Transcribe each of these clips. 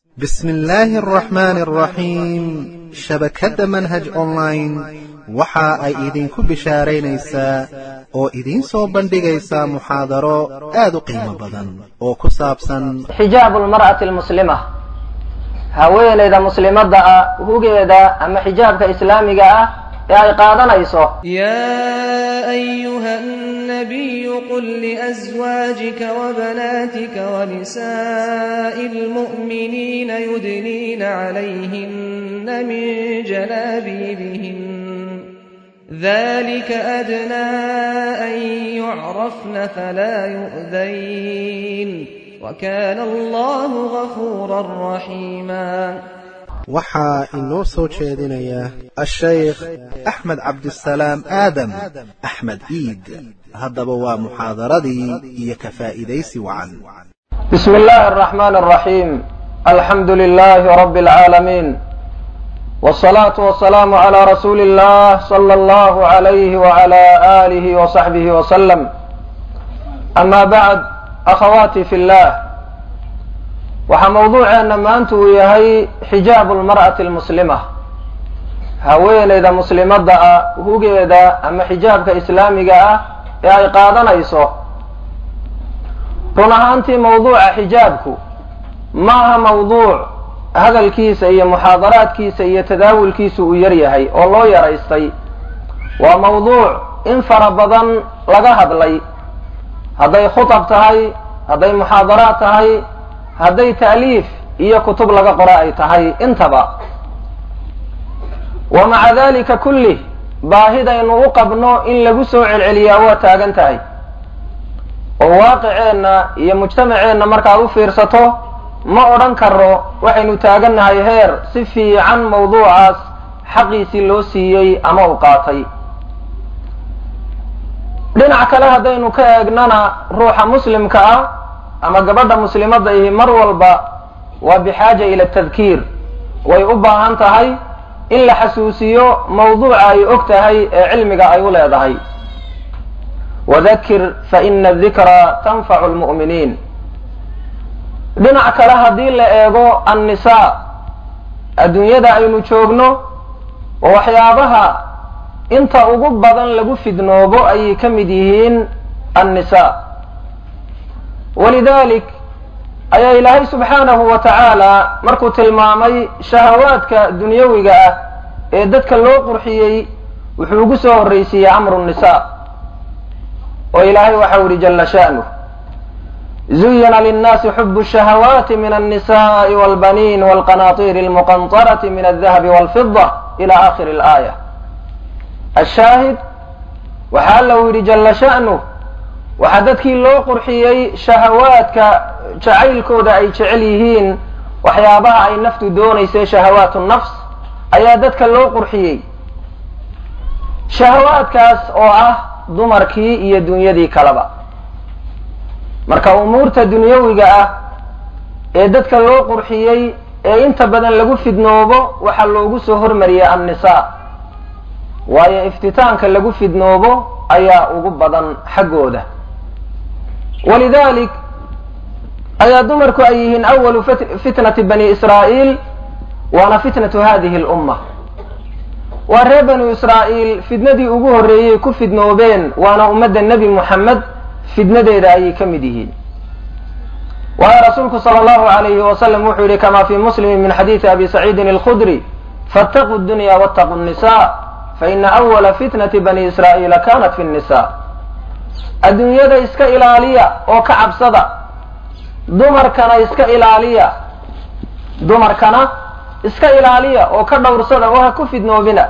bismi illaahi araxmaani araxiim shabakadda manhaj online waxa ay idinku bishaaraynaysaa oo idiin soo bandhigaysaa muxaadaro aad u qiimo badan oo ku saabsan xijaabu lmar'ati almuslima haweenayda muslimadda ah hugeeda ama xijaabka islaamiga ah ee ay qaadanayso يا أيها النبي قل لأزواجك وبناتك ونساء المؤمنين يدنين عليهن من جلابيبهن ذلك أدنى أن يعرفن فلا يؤذين وكان الله غفورا رحيما waxaa inoo soo jeedinaya ashaykh axmed cabdisalaam aadam axmed ciid haddaba waa muxaadaradii iyo ka faa'iidaysi wacan بسم الله الرحمن الرحيم الحمد لله رب العالمين والصلاة والسلام على رسول الله صلى الله عليه وعلى آله وصحبه وسلم أما بعد أخواتي في الله waxaa mawduuceena maanta uu yahay xijaabu lmar'ati almuslima haweenayda muslimadda ah hugeeda ama xijaabka islaamiga ah ee ay qaadanayso run ahaantii mawduuca xijaabku maaha mawduuc hadalkiisa iyo muxaadaraadkiisa iyo tadaawulkiisa uu yar yahay oo loo yaraystay waa mawduuc in fara badan laga hadlay hadday khutab tahay hadday muxaadaraad tahay hadday ta'liif iyo kutub laga qora ay tahay intaba wa maca dalika kullih baahidaynu u qabno in lagu soo celceliyaa waa taagan tahay oo waaqiceenna iyo mujtamaceenna markaad u fiirsato ma odhan karo waxaynu taagannahay heer si fiican mawduucaas xaqiisii loo siiyey ama u qaatay dhinac kale haddaynu ka eegnana ruuxa muslimka ah ama gabadha muslimadda ihi mar walba waa bixaaja ila tadkiir way u baahan tahay in la xasuusiyo mawduuca ay og tahay ee cilmiga ay u leedahay wadakir fa ina adikra tanfacu lmu'miniin dhinac kale haddii la eego annisaa adduunyada aynu joogno oo waxyaabaha inta ugu badan lagu fidnoobo ayay ka mid yihiin annisa walidalik ayaa ilaahay subxaanahu wa tacaala markuu tilmaamay shahawaadka dunyawiga ah ee dadka loo qurxiyey wuxuu ugu soo horraysiiyey amru nisa oo ilaahay waxau yihi jala sha'nuh zuyina linnaasi xubu shahawaati min alnisa'i walbaniin walqanaatiiri almuqantarati min aldahabi walfida ila akhiri alaaya ashaahid waxaa alla u yidhi jala sha'nuh waxaa dadkii loo qurxiyey shahawaadka jacaylkooda ay jecel yihiin waxyaabaha ay naftu doonaysay shahawaatu nafs ayaa dadka loo qurxiyey shahawaadkaas oo ah dumarkii iyo dunyadii kaleba marka umuurta dunyawiga ah ee dadka loo qurxiyey ee inta badan lagu fidnoobo waxaa loogu soo hormariyey annisaa waayo iftitaanka lagu fidnoobo ayaa ugu badan xaggooda walidalik ayaa dumarku ay yihiin awalu fitnati bani israa'iil waana fitnatu hadihi lumma waa reer banu israa'iil fidnadii ugu horreeyey ku fidnoobeen waana ummadda nebi muxamed fidnadeeda ayay ka mid yihiin waayo rasuulku sala allahu alayhi wasalam wuxuu yihi kama fi muslimin min xadiidi abi saciidin alkhudri faataquu dunya waataquu nisa faina awala fitnati bani israa'iila kanat fi nisa adduunyada iska ilaaliya oo ka cabsada dumarkana iska ilaaliya dumarkana iska ilaaliya oo ka dhowrsada oo ha ku fidnoobina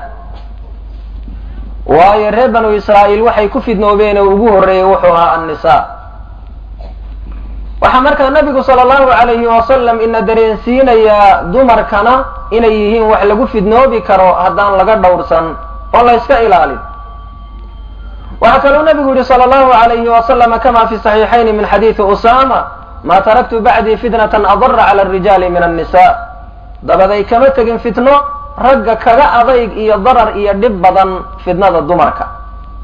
waayo reer banu israa'iil waxay ku fidnoobeen oo ugu horreeyey wuxuu ahaa annisaa waxaa markaa nabigu sala allahu alayhi wasalam ina dareensiinayaa dumarkana inay yihiin wax lagu fidnoobi karo haddaan laga dhowrsan oo la yska ilaalin waxaa kaluu nabigu yihi sala allahu alayhi wasalama kama fi saxiixayni min xadiidi usama ma taraktu bacdii fitnatan adara cala arijaali min annisa dabaday kama tegin fitno ragga kaga adayg iyo darar iyo dhib badan fitnada dumarka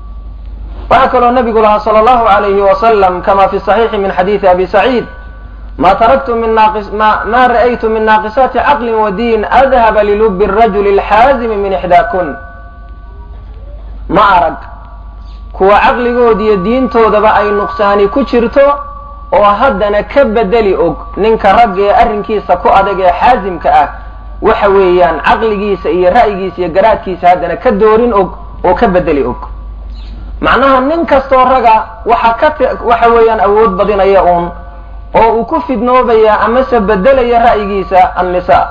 waxaa kaloo nabigu lahaa sala allahu alayhi wasalam kama fi saxiixi min xadiidi abi saciid ma taraktu min naaqis ma ma ra'aytu min naaqisaati caqlin wa diin adhaba lilubi rajuli alxaazimi min ixdaakun ma arag kuwa caqligoodiiyo diintoodaba ay nuqsaani ku jirto oo haddana ka bedeli og ninka ragga ee arrinkiisa ku adag ee xaasimka ah waxa weeyaan caqligiisa iyo ra'yigiisa iyo garaadkiisa haddana ka doorin og oo ka bedeli og macnaha nin kastoo raga waxa ka waxa weeyaan awood badinaya uun oo uu ku fidnoobaya amase bedelaya ra'yigiisa annisa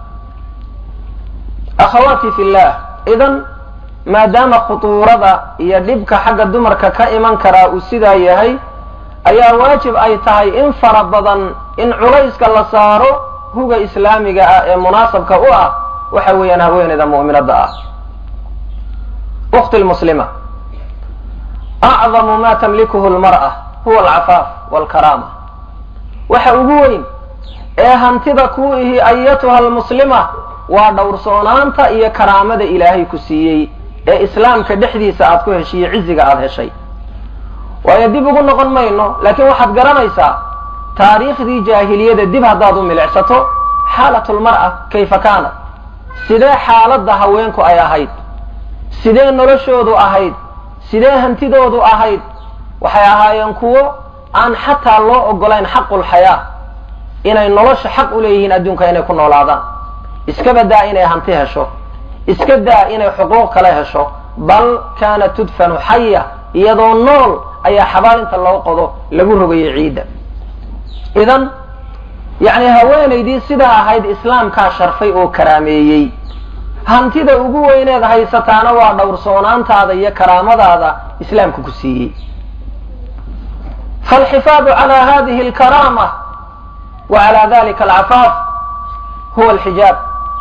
akhawaati fillah idan maadaama khutuurada iyo dhibka xagga dumarka ka iman karaa uu sidaa yahay ayaa waajib ay tahay in fara badan in culayska la saaro huga islaamiga ah ee munaasabka u ah waxa weeyaan haweeneyda mu'minadda ah ukhti lmuslima acdamu ma tamlikuhu lmar'a huwa alcafaaf walkaraama waxa ugu weyn ee hantida kuu ihi ayatuha almuslima waa dhowrsoonaanta iyo karaamada ilaahay ku siiyey ee islaamka dhexdiisa aad ku heshiiyo ciziga aada heshay waayo dib ugu noqon mayno laakiin waxaad garanaysaa taariikhdii jaahiliyada dib haddaad u milicsato xaalatulmar'a kayfa kaanat sidee xaaladda haweenku ay ahayd sidee noloshoodu ahayd sidee hantidoodu ahayd waxay ahaayeen kuwo aan xataa loo ogolayn xaqulxayaa inay nolosha xaq u leeyihiin adduunka inay ku noolaadaan iska badaa inay hanti hesho iska daa inay xuquuq kale hesho bal kaanat tudfanu xaya iyadoo nool ayaa xabaalinta loo qodo lagu rogayo ciidda idan yacni haweenaydii sidaa ahayd islaamkaa sharfay oo karaameeyey hantida ugu weyneed haysataana waa dhowrsoonaantaada iyo karaamadaada islaamka ku siiyey faalxifaadu calaa hadihi alkaraama wa calaa dalika alcafaaf huwa alxijaab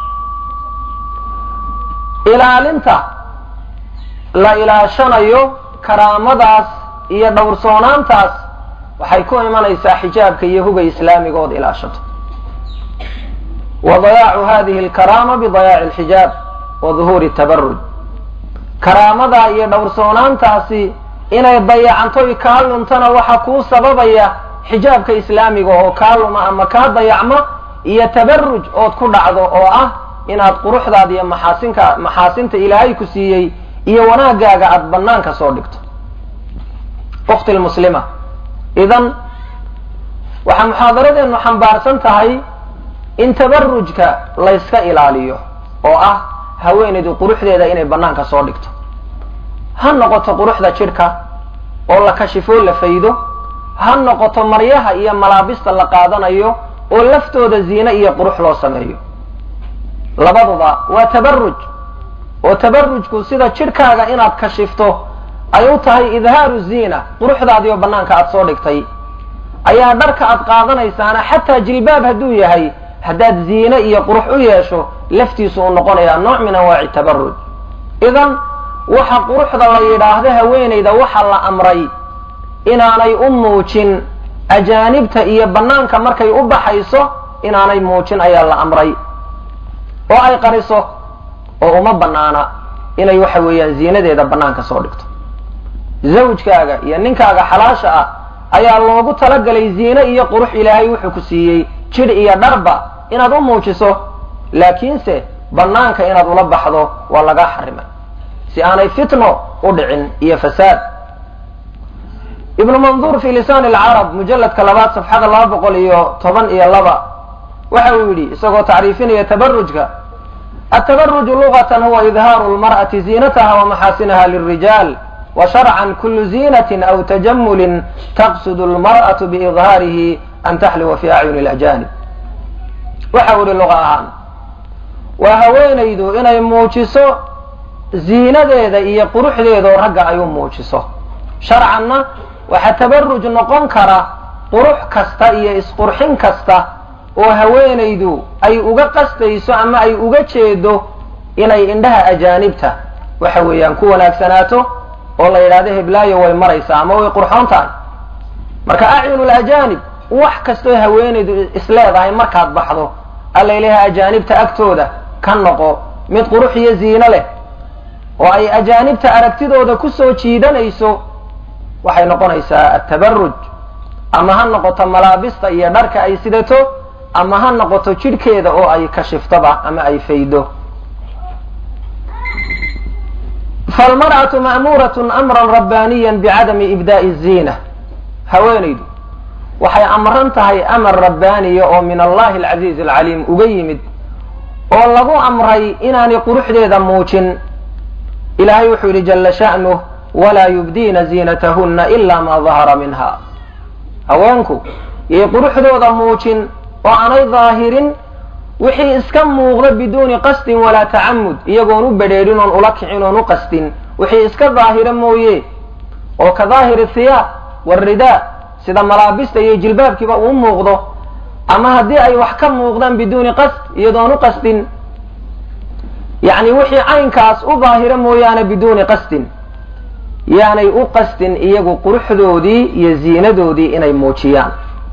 ilaalinta la ilaashanayo karaamadaas iyo dhowrsoonaantaas waxay ku imanaysaa xijaabka iyo huga islaamigood ilaashato wa dayaacu hadihi alkaraama bidayaaci alxijaab wa duhuuri tabaruj karaamadaa iyo dhowrsoonaantaasi inay dayacantoy kaa luntana waxa kuu sababaya xijaabka islaamiga oo kaa luma ama kaa dayacma iyo tabaruj ood ku dhacdo oo ah inaad quruxdaada iyo maxaasinka maxaasinta ilaahay ku siiyey iyo wanaagaaga aada banaanka soo dhigto ukhti lmuslima idan waxaa muxaadaradeennu xambaarsan tahay in tabarujka layska ilaaliyo oo ah haweenaydu quruxdeeda inay banaanka soo dhigto ha noqoto quruxda jidhka oo la kashifoo la faydo ha noqoto maryaha iyo malaabista la qaadanayo oo laftooda ziine iyo qurux loo sameeyo labaduba waa tabaruj oo tabarujku sida jidhkaaga inaad kashifto ay u tahay idhaaru ziina quruxdaadiioo banaanka aad soo dhigtay ayaa dharka aad qaadanaysaana xataa jilbaab hadduu yahay haddaad ziine iyo qurux u yeesho laftiisu uu noqonayaa nooc min anwaaci tabaruj idan waxa quruxda la yidhaahdo haweenayda waxa la amray inaanay u muujin ajaanibta iyo banaanka markay u baxayso inaanay muujin ayaa la amray oo ay qariso oo uma banaana inay waxa weeyaan ziinadeeda banaanka soo dhigto zawjkaaga iyo ninkaaga xalaasha ah ayaa loogu talagalay ziine iyo qurux ilaahay wuxuu ku siiyey jidh iyo dharba inaad u muujiso laakiinse banaanka inaad ula baxdo waa lagaa xarimay si aanay fitno u dhicin iyo fasaad ibnu manduur fi lisaan alcarab mujalladka labaad safxada laba boqol iyo toban iyo laba waxa uu yidhi isagoo tacriifinaya tabarujka atabaruju lugatan huwa idhaaru lmar'ati ziinataha wa maxaasinaha lilrijaal wa sharcan kulu ziinatin aw tajamulin taqsudu lmar'atu biidhaarihi an taxliwa fi acyuni lajanib waxa uu yihi luqa ahaan waa haweenaydu inay muujiso ziinadeeda iyo quruxdeedoo ragga ay u muujiso sharcanna waxaa tabaruj noqon kara qurux kasta iyo isqurxin kasta oo haweenaydu ay uga qastayso ama ay uga jeedo inay indhaha ajaanibta waxa weeyaan ku wanaagsanaato oo la yidhahdo heblaayo way maraysaa ama way qurxoon tahay marka acyunul ajaanib wax kastoo haweenaydu isleedahay markaad baxdo alla ilaha ajaanibta agtooda ka noqo mid qurux iyo ziino leh oo ay ajaanibta aragtidooda kusoo jiidanayso waxay noqonaysaa atabaruj ama ha noqoto malaabista iyo dharka ay sidato ama ha noqoto jidhkeeda oo ay kashiftoba ama ay faydo falmar'atu ma'muuratun amran rabbaaniyan bicadami ibdaa'i ziina haweenaydu waxay amran tahay amar rabbaaniya oo min allahi alcasiizi alcaliim uga yimid oo lagu amray inaanay quruxdeeda muujin ilaahay wuxuu yidhi jalla sha'nuh walaa yubdiina ziinatahunna ila ma dahara minha haweenku yay quruxdooda muujin oo aanay daahirin wixii iska muuqda biduuni qasdin walaa tacamud iyagoon u bedheedhin oon ula kicin oon u qasdin wixii iska daahira mooye oo ka daahiri thiyaab waridaa sida malaabista iyo jilbaabkiiba uu muuqdo ama haddii ay wax ka muuqdaan biduuni qasd iyadoon u qasdin yacni wixii caynkaas u daahira mooyaane biduuni qasdin yaanay u qasdin iyagu quruxdoodii iyo ziinadoodii inay muujiyaan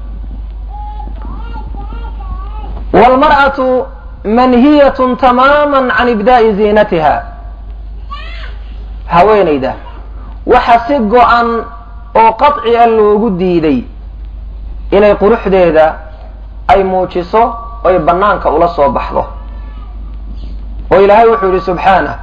waalmar'atu manhiyatun tamaaman can ibdaa'i ziinatiha haweenayda waxa si go-an oo qaطci a loogu diiday inay quruxdeeda ay muujiso oy bannaanka ula soo baxdo oo ilaahay wuxuu yidhi subxaanah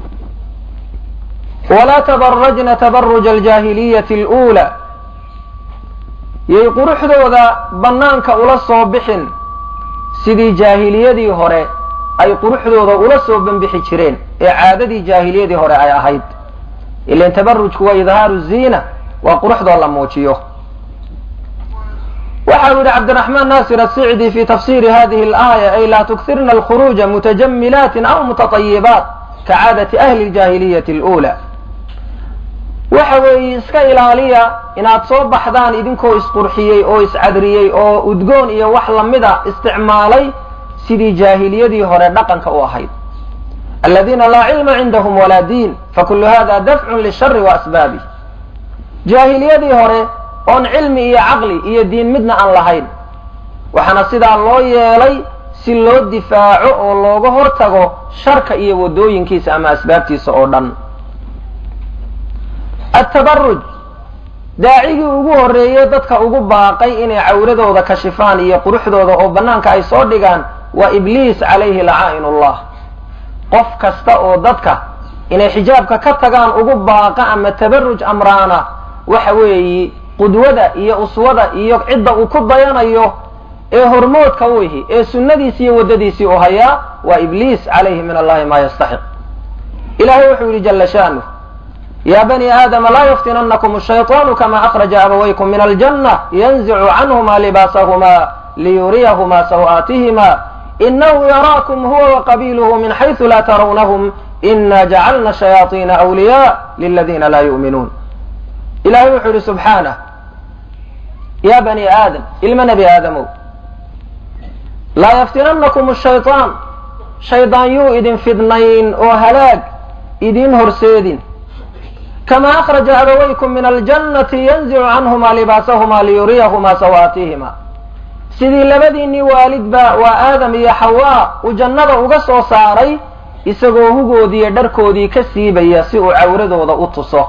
walaa tabarajna tabaruja aljaahiliyati اluulaa yay quruxdooda bannaanka ula soo bixin sidii jaahiliyadii hore ay quruxdooda ula soo banbixi jireen ee caadadii jaahiliyadii hore ay ahayd ilan tabarujku waa idhaaru ziina waa quruxdoo la muujiyo waxa uu yihi cabdiraxmaan naasir asicdi fi tafsiri hadihi alaaya ay laa tukirna alkhuruuja mutajamilaati aw mutatayibaat kacaadati ahli ljaahiliyati اluulaa waxa weeye iska ilaaliya inaad soo baxdaan idinkoo isqurxiyey oo iscadriyey oo udgoon iyo wax lamida isticmaalay sidii jaahiliyadii hore dhaqanka u ahayd aladiina laa cilma cindahum walaa diin fakulu hada dafcun lishari wa asbaabih jaahiliyadii hore oon cilmi iyo caqli iyo diin midna aan lahayn waxaana sidaa loo yeelay si loo difaaco oo looga hortago sharka iyo wadooyinkiisa ama asbaabtiisa oo dhan atabaruj daacigii ugu horreeyey dadka ugu baaqay inay cawradooda kashifaan iyo quruxdooda oo bannaanka ay soo dhigaan waa ibliis calayhi lacaa'in ullah qof kasta oo dadka inay xijaabka ka tagaan ugu baaqa ama tabaruj amraana waxa weeyi qudwada iyo uswada iyo cidda uu ku dayanayo ee hormoodka u ihi ee sunnadiisi iyo waddadiisii u hayaa waa ibliis calayhi min allahi maa yastaxiq ilahay wuxuu yihi jalla shaanuh ya bani aadama laa yaftinanakum ashayطaanu kama akhraja abawaykum min aljanna yanzicu canhuma libaasahuma liyuriyahuma saw'aatihima inahu yaraakum huwa waqabiiluhu min xaysu laa tarawnahum ina jacalna shayaaiina awliya liladina laa yu'minuun ilahay wuxuu yihi subxaanah ya bani aadam ilma nebi aadamow laa yaftinanakum shayطaan shaydaan yuu idin fidnayn oo halaag idin horseedin kama akhraja abawaykum min aljannati yanzicu canhuma libaasahuma liyuriyahuma sawaatihima sidii labadiinnii waalidba waa aadam iyo xawaa uu jannada uga soo saaray isagoo hugoodiiyo dharkoodii ka siibaya si uu cawradooda u tuso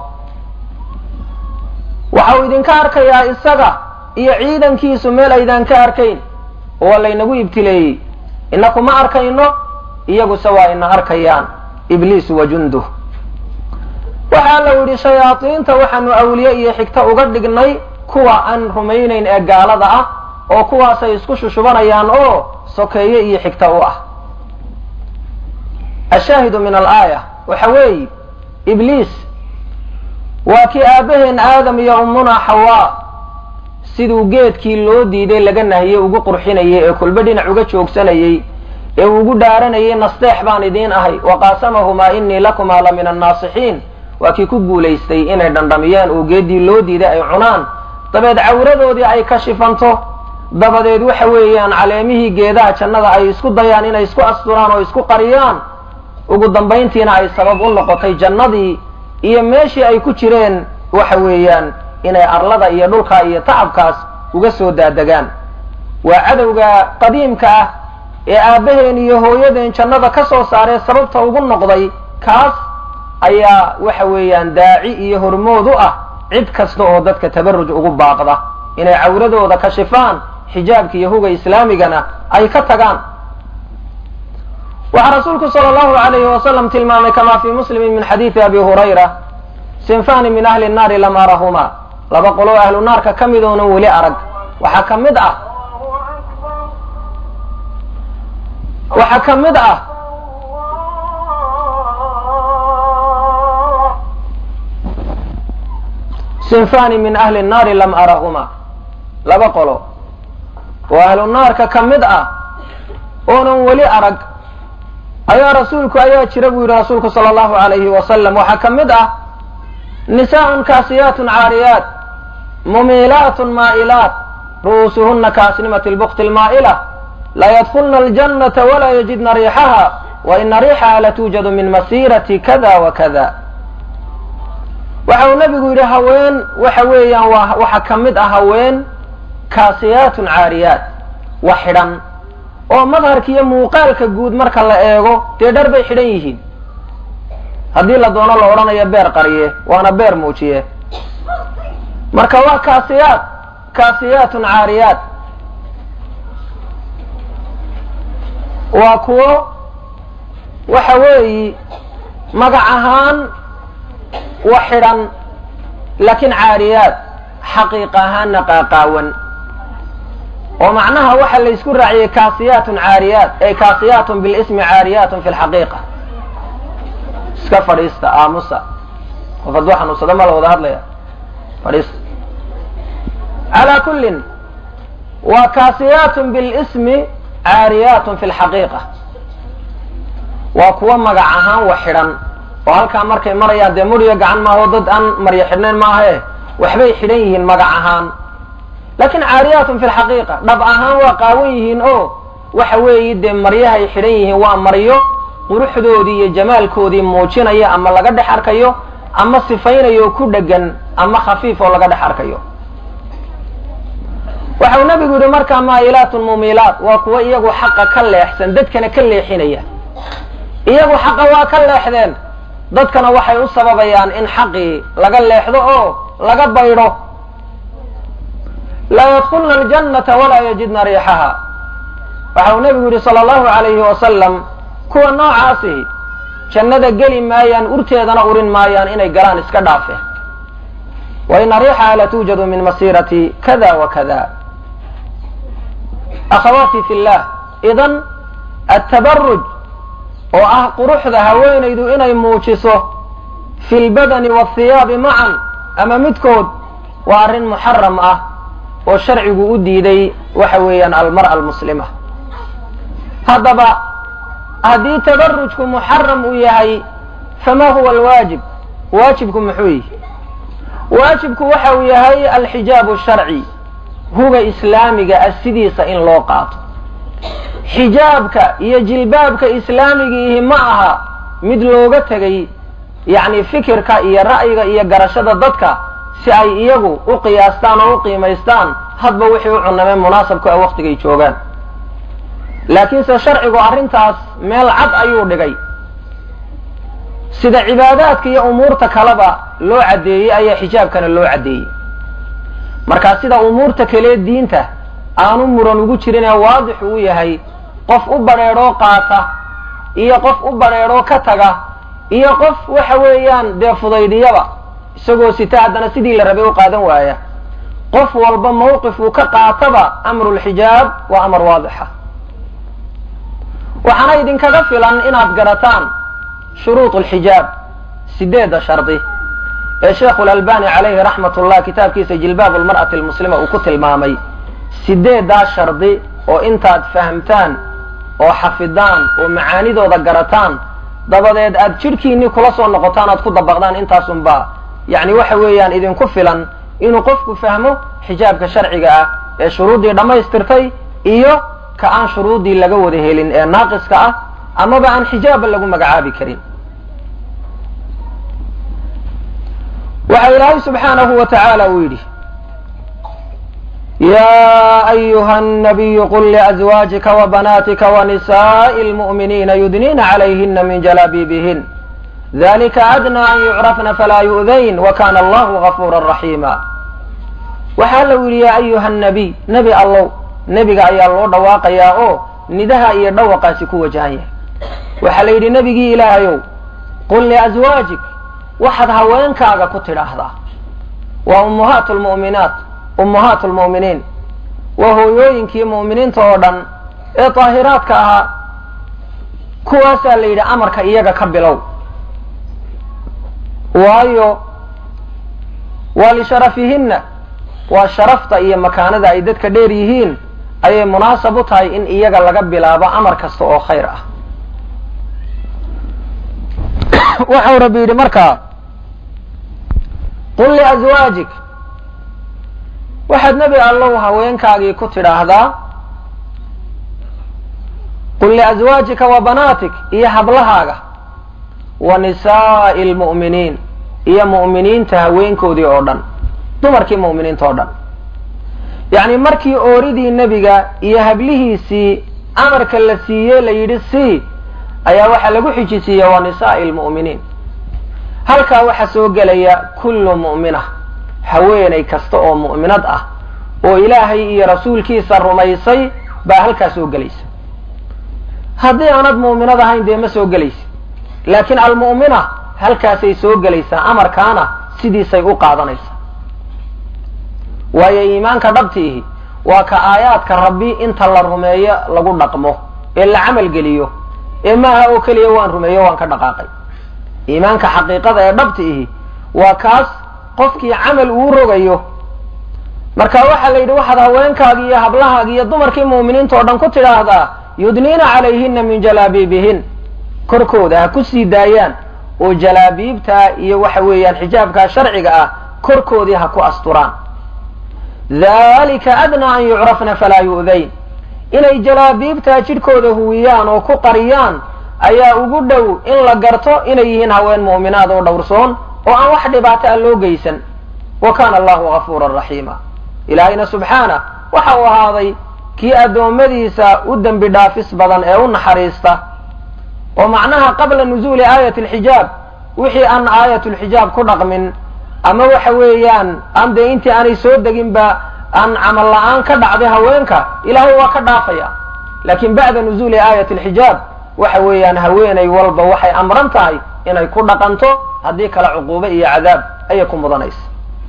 waxa uu idinka arkayaa isaga iyo ciidankiisu meel aydaan ka arkayn oo waa laynagu ibtileeyey inaku ma arkayno iyaguse waa ina arkayaan ibliis wa junduh waxaa la yidhi shayaadiinta waxaanu awliye iyo xigto uga dhignay kuwa aan rumaynayn ee gaalada ah oo kuwaasay isku shushubanayaan oo sokeeye iyo xigto u ah ashaahidu min alaaya waxa weeye ibliis waa kii aabaheen aadam iyo ummuna xawaa siduu geedkii loo diiday laga nahiyey ugu qurxinayay ee kulba dhinac uga joogsanayey ee ugu dhaaranayay nasteex baan idiin ahay wa qaasamahumaa inii lakumaa la min annaasixiin waa kii ku guulaystay inay dhandhamiyaan oo geeddii loo diiday ay cunaan dabeed cawradoodii ay ka shifanto dabadeed waxa weeyaan caleemihii geedaha jannada ay isku dayaan inay isku asturaan oo isku qariyaan ugu dambayntiina ay sabab u noqotay jannadii iyo meeshii ay ku jireen waxa weeyaan inay arlada iyo dhulka iyo tacabkaas uga soo daadegaan waa cadowga qadiimka ah ee aabbaheen iyo hooyadeen jannada ka soo saaree sababta ugu noqday kaas ayaa waxa weeyaan daaci iyo hormood u ah cid kasta oo dadka tabaruj ugu baaqda inay cawradooda kashifaan xijaabka iyo huga islaamigana ay ka tagaan waxaa rasuulku sala allahu alayhi wasalam tilmaamay kama fii muslimin min xadiidi abi hurayra sinfani min ahli nnaari lam arahuma laba qoloo ahlu naarka ka mid oonan weli arag waxaa ka mid ah waxaa ka mid ah sinfani min ahli nnaari lam arahuma laba qolo oo ahlu naarka ka mid ah oonan weli arag ayaa rasuulku ayaa jira buu yidhi rasuulku sala allahu alayhi wasalam waxaa ka mid ah nisaaءun kaasiyaatun caariyaat mumiilaatun maa'ilaat ru'uusuhuna kaasnimati lbukti lmaa'ila la yadkulna aljannata walaa yajidna riixaha wa ina riixaha latuujadu min masiirati kada wa kada waxa uu nabigu yidhi haween waxa weeyaan waa waxaa ka mid ah haween kaasiyaatun caariyaat wax xidhan oo madharka iyo muuqaalka guud marka la eego dee dhar bay xidhan yihiin haddii la doono la odhanayo beer qariye waana beer muujiye marka waa kaasiyaat kaasiyaatun caariyaat waa kuwo waxa weeyi magac ahaan wa xidhan laakiin caariyaat xaqiiq ahaanna qaaqaawan oo macnaha waxa la ysku raaciyey kaasiyaatun caariyaat ay kaasiyaatun bilismi caariyaatun fi lxaqiiqa iska fadhiista aamusa qof hadduu xanuunsado ma la wada hadlaya fadhiista calaa kullin waa kaasiyaatun bilismi caariyaatun fi lxaqiiqa waa kuwo magac ahaan wax xidhan oo halkaa markay marayaan dee muriyo gacan maaho dad aan maryo xidhnayn maahae waxbay xidhan yihiin magac ahaan lakin caariyaatun fi lxaqiiqa dhab ahaan waa qaawan yihiin oo waxa weeyi dee maryahay xidhan yihiin waa maryo quruxdoodii iyo jamaalkoodii muujinaya ama laga dhex arkayo ama sifaynayo ku dhegan ama khafiif oo laga dhex arkayo waxau nabigu yihi markaa maa'ilaatun mumiilaat waa kuwo iyagu xaqa ka leexsan dadkana ka leexinaya iyagu xaqa waa ka leexdeen dadkana waxay u sababayaan in xaqii laga leexdo oo laga baydho laa yadkulna aljannata walaa yajidna riixaha waxa uu nabigu yihi sala allahu alayhi wasalam kuwa noocaasi jannada geli maayaan urteedana urin maayaan inay galaan iska dhaafe wa ina riixaha latuujadu min masiirati kada wa kada akhawaati fi llah idan atabaruj oo ah quruxda haweenaydu inay muujiso fi lbadani waahiyaabi macan ama midkood waa arrin muxaram ah oo sharcigu u diiday waxa weeyaan almar'a almuslima haddaba haddii tabarujku muxaram uu yahay fama huwa alwaajib waajibku muxuu yihi waajibku waxa uu yahay alxijaabu sharci huga islaamiga ah sidiisa in loo qaato xijaabka iyo jilbaabka islaamigiihi ma aha mid looga tegay yacni fikirka iyo ra'yiga iyo garashada dadka si ay iyagu u qiyaastaan oo u qiimaystaan hadba wixii u cunamee munaasabku a waktigay joogaan laakiinse sharcigu arrintaas meel cad ayuu dhigay sida cibaadaadka iyo umuurta kaleba loo caddeeyey ayaa xijaabkana loo caddeeyey markaa sida umuurta kalee diinta aanu muran ugu jirin ee waadix uu yahay qof u badrheedhoo qaata iyo qof u badrheedhoo ka taga iyo qof waxa weeyaan dee fudaydiyaba isagoo sita haddana sidii la rabay u qaadan waaya qof walba mawqif uu ka qaataba amrulxijaab waa amar waadixa waxaana idinkaga filan inaad garataan shuruud alxijaab sideedda shardi ee sheekhu lalbani calayhi raxmat ullah kitaabkiisa jilbaab almar'ati almuslima uu ku tilmaamay sideeddaa shardi oo intaad fahamtaan oo xafidaan oo macaanidooda garataan dabadeed aad jidhkiinnii kula soo noqotaan aad ku dabaqdaan intaasunba yacni waxa weeyaan idinku filan inuu qofku fahmo xijaabka sharciga ah ee shuruuddii dhammaystirtay iyo ka aan shuruuddii laga wada helin ee naaqiska ah amaba aan xijaabba lagu magacaabi karin waxa ilaahay subxaanahu wa tacaala uu yidhi ya ayuha الnabiyu qul liأزwaaجika وbanaatika وnisaaءi اlmuؤminiina yudniina عalayhina min jalaabibihin dalika adnى an yucrafna falaa yu'dayn wakana allahu غafuura raxiima waxaa la yidhi yaa ayuha nabiy nebi allow nebiga ayaa loo dhawaaqayaa oo nidaha iyo dhawaqaasi ku wajahan yahay waxaa la yidhi nebigii ilaahayow qul liaswaajik waxaad haweenkaaga ku tidhaahdaa waa ummahaat lmu'minaat ummahaat lmu'miniin waa hooyooyinkii mu'miniinta oo dhan ee daahiraadka ahaa kuwaasaa la yidhi amarka iyaga ka bilow waayo waa lisharafihinna waa sharafta iyo makaanada ay dadka dheer yihiin ayay munaasab u tahay in iyaga laga bilaabo amar kasta oo khayr ah waxau rabbi yidhi markaa qul liaswaajik waxaad nebi allow haweenkaagii ku tidhaahdaa qul liaswaajika wa banaatik iyo hablahaaga wa nisaa'i lmu'miniin iyo mu'miniinta haweenkoodii oo dhan dumarkii mu'miniinta oo dhan yacni markii ooridii nebiga iyo hablihiisii amarka la siiyey la yidhi sii ayaa waxaa lagu xijisiiye waa nisaa'i lmu'miniin halkaa waxaa soo gelaya kullu mu'mina haweenay kasta oo mu'minad ah oo ilaahay iyo rasuulkiisa rumaysay baa halkaa soo gelaysa haddii aanad mu'minad ahayn dee ma soo gelaysa laakiin almu'mina halkaasay soo gelaysaa amarkaana sidiisay u qaadanaysaa waayo iimaanka dhabtiihi waa ka aayaadka rabbi inta la rumeeyo lagu dhaqmo ee la camal geliyo ee maaha oo keliya waan rumeeyo waan ka dhaqaaqay iimaanka xaqiiqada ee dhabtiihi waa kaas qofkii camal uu rogayo marka waxaa la yidhi waxaad haweenkaagi iyo hablahaagi iyo dumarkii mu'miniinta oo dhan ku tidhaahdaa yudniina calayhina min jalaabiibihin korkooda ha ku sii daayaan oo jalaabiibtaa iyo waxa weeyaan xijaabkaa sharciga ah korkoodii ha ku asturaan dalika adnaa an yucrafna falaa yu'dayn inay jalaabiibtaa jidhkooda huwiyaan oo ku qariyaan ayaa ugu dhow in la garto inay yihiin haween mu'minaad oo dhowrsoon oo aan wax dhibaato a loo geysan wa kaana allahu gafuuran raxiima ilaahayna subxaana waxa uu ahaaday kii addoommadiisa u dembi dhaafis badan ee u naxariista oo macnaha qabla nuzuuli aayati alxijaab wixii aan aayatulxijaab ku dhaqmin ama waxa weeyaan aan dee intii aanay soo deginba aan camal la-aan ka dhacday haweenka ilaahay waa ka dhaafaya laakiin bacda nuzuuli aayati alxijaab waxa weeyaan haweenay walba waxay amran tahay inay ku dhaqanto haddii kale cuquubo iyo cadaab ayay ku mudanaysa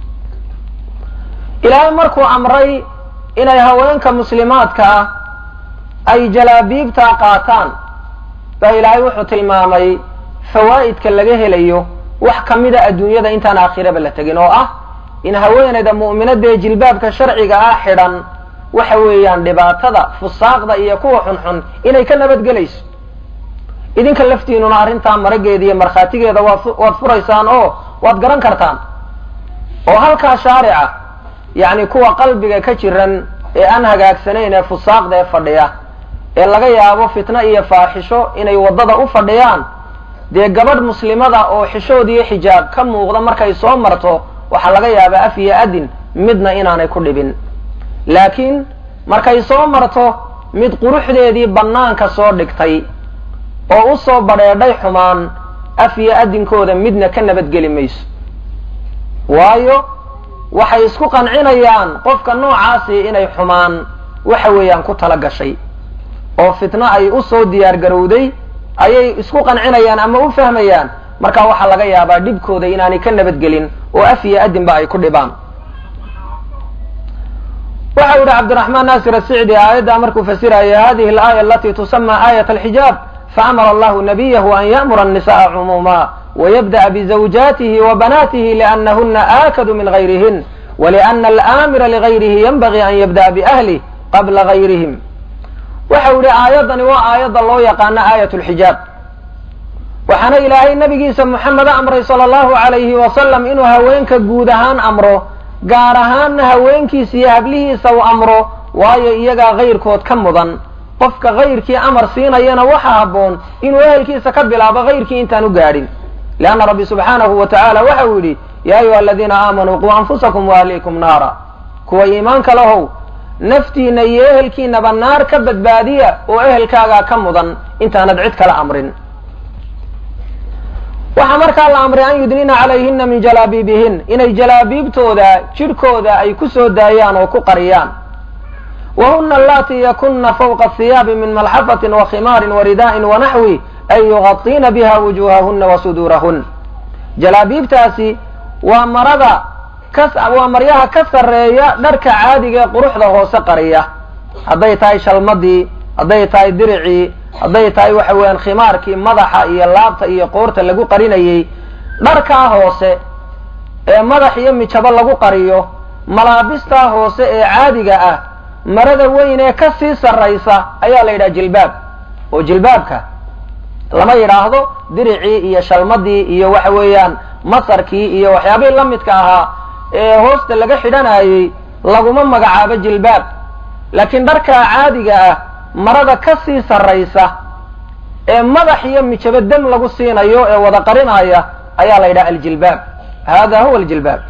ilaahay markuu amray inay haweenka muslimaadka ah ay jalaabiibtaa qaataan baa ilaahay wuxuu tilmaamay fawaa'idka laga helayo wax ka mida adduunyada intaan aakhiraba la tegin oo ah in haweenayda mu'minadee jilbaabka sharciga ah xidhan waxa weeyaan dhibaatada fusaaqda iyo kuwa xunxun inay ka nabadgelayso idinka laftiinuna arrintaa marageeda iyo markhaatigeeda waad furaysaan oo waad garan kartaan oo halkaa shaarica yacni kuwa qalbiga ka jiran ee aan hagaagsanayn ee fusaaqda ee fadhiya ee laga yaabo fitno iyo faaxisho inay waddada u fadhiyaan dee gabadh muslimada oo xishood iyo xijaab ka muuqda markay soo marto waxaa laga yaabaa af iyo adin midna inaanay ku dhibin laakiin markay soo marto mid quruxdeedii bannaanka soo dhigtay oo u soo badheedhay xumaan af iyo adinkooda midna ka nabadgeli mayso waayo waxay isku qancinayaan qofka noocaasi inay xumaan waxa weeyaan ku tala gashay oo fitno ay u soo diyaar garowday ayay isku qancinayaan ama u fahmayaan marka waxaa laga yaabaa dhibkooda inaanay ka nabadgelin oo af iyo adinba ay ku dhibaan waxa u yihi cabdiraxmaan naasir asicdi aayaddaa markuu fasiraya hadihi alaaya alati tusama aayat alxijaab faamara allahu nabiyahu an ya'mura annisa'a cumuuma wayabda'a bizawjatihi wa banaatihi liannahuna aakadu min gayrihin waliana alaamira ligayrihi yanbagii an yabda'a biahlih qabla gayrihim waxa u yihi aayaddani waa aayadda loo yaqaano aayat lxijaab waxaana ilaahay nabigiisa moxameda amray sala allahu alayhi wasalam inuu haweenka guud ahaan amro gaar ahaanna haweenkiisa iyo hablihiisa uu amro waayo iyagaa kayrkood ka mudan qofka kayrkii amar siinayana waxa habboon inuu ehelkiisa ka bilaabo kayrkii intaan u gaadhin leanna rabbi subxaanahu wa tacaala waxa uu yidhi yaa ayuha aladiina aamanuu quu anfusakum waahliikum naara kuwa iimaanka lahow naftiina iyo ehelkiinaba naar ka badbaadiya oo ehelkaagaa ka mudan intaanad cid kala amrin waxaa markaa la amray an yudnina calayhina min jalaabiibihin inay jalaabiibtooda jidhkooda ay ku soo daayaan oo ku qariyaan wa huna allatii yakuna fawqa hiyaabi min malxafatin wa khimaarin wa ridaa'in wa naxwi ay yugaطiina biha wujuuhahuna wa suduurahun jalaabiibtaasi waa marada waa maryaha ka sarreeya dharka caadiga ee quruxda hoose qariya hadday tahay shalmadii hadday tahay diricii hadday tahay waxa weeyaan khimaarkii madaxa iyo laabta iyo qoorta lagu qarinayey dharkaa hoose ee madax iyo mijabo lagu qariyo malaabistaa hoose ee caadiga ah marada weyn ee ka sii sarraysa ayaa la yidhaha jilbaab oo jilbaabka lama yidhaahdo diricii iyo shalmadii iyo waxa weeyaan masarkii iyo waxyaabihii la midka ahaa ee hoosta laga xidhanayey laguma magacaabo jilbaab laakiin dharkaa caadiga ah marada ka sii sarraysa ee madax iyo mijabo dem lagu siinayo ee wada qarinaya ayaa la yidhaha aljilbaab hada huwa aljilbaab